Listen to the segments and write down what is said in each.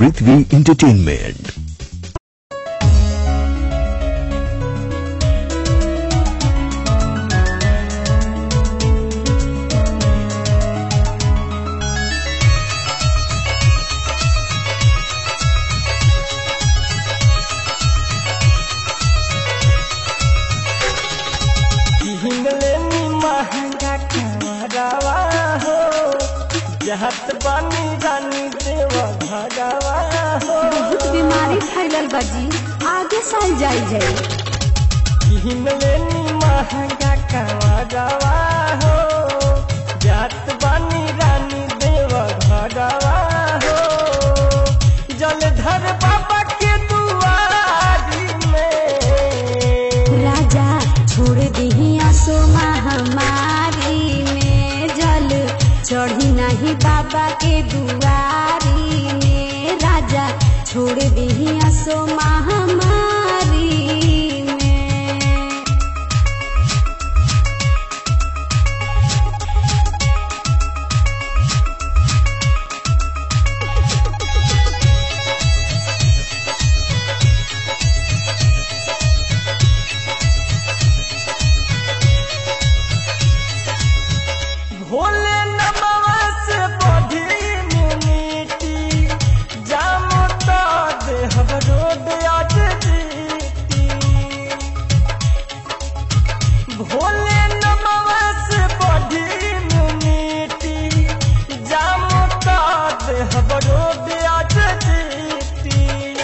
पृथ्वी entertainment हिंगलेनी महंगा खवरवा हो जहत बानी रानी देव भगवा हो बहुत बीमारी फैलल बा जी आगे साल जाई जाई हिंगलेनी महंगा खवरवा हो जहत बानी रानी देव भगवा हो जलधर बाबा के दुआरी में राजा छोड़ दही आसो महामारी में जल चढ़ी नहीं बाबा के दुआरी में राजा छोड़ दही आसो महामारी में भोले नमवा से बढ़ी मिनीटी जाम तो देहब रोड आज जीती भोले नमवा से बढ़ी मिनीटी जाम तो देहब रोड आज जीती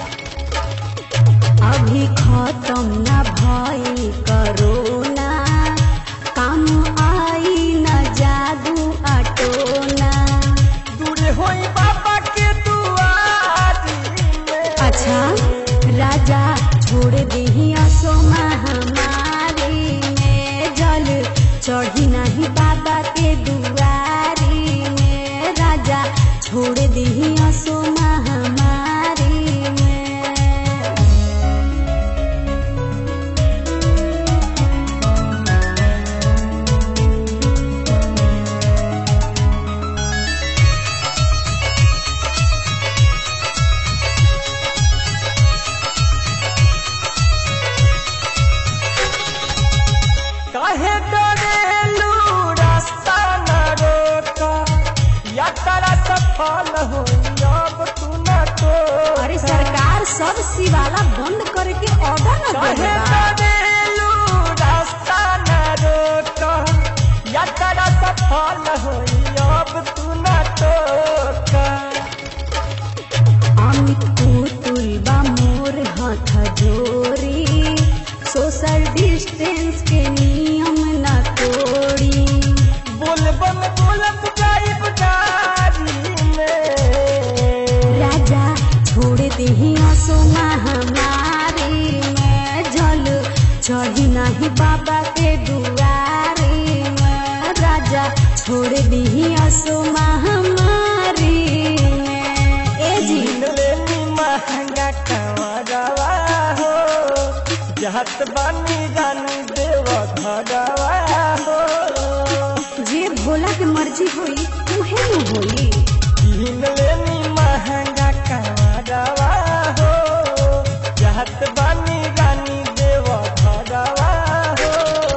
अभी खत्म न भई करोना काम आई न जादू अटोना दूर होई बाबा के दुआरी में अच्छा राजा छोड़ दही असो महामारी में जल चढ़ी नहीं बाबा के दुआरी में राजा छोड़ दही असो महामारी में काहे डरेलू रास्ता न रोक यात्रा सफल हो अब तू न तो अरे सरकार सब शिवाला बंद करके ऑर्डर न काहे देले बा डरेलू रास्ता न रोक यात्रा सफल हो अब तू न तो अमित पुतुल बा मोर हाथ जोरी सोशल डिस्टेंस के नियम न तोड़ी बोल बम बोलत जाइब गाड़ी में राजा छोड़ दही असो महामारी में जल चढ़ी नहीं बाबा के दुआरी में राजा छोड़ दही असो महामारी में ए जी लेनी महंगा कमरवा हो जहत बानी रानी देव भगवा हो जे भोला के मर्जी होई उहे न होई किन लेनी महंगा कमरवा हो जहत बानी रानी देव भगवा हो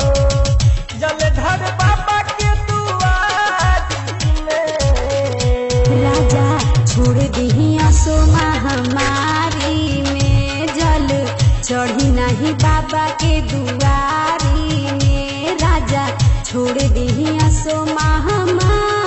जलधर बाबा के दुआरी में राजा छोड़ दही असो महामारी में जल चढ़ी नहीं बाबा के दुआरी में राजा छोड़ दही असो महामारी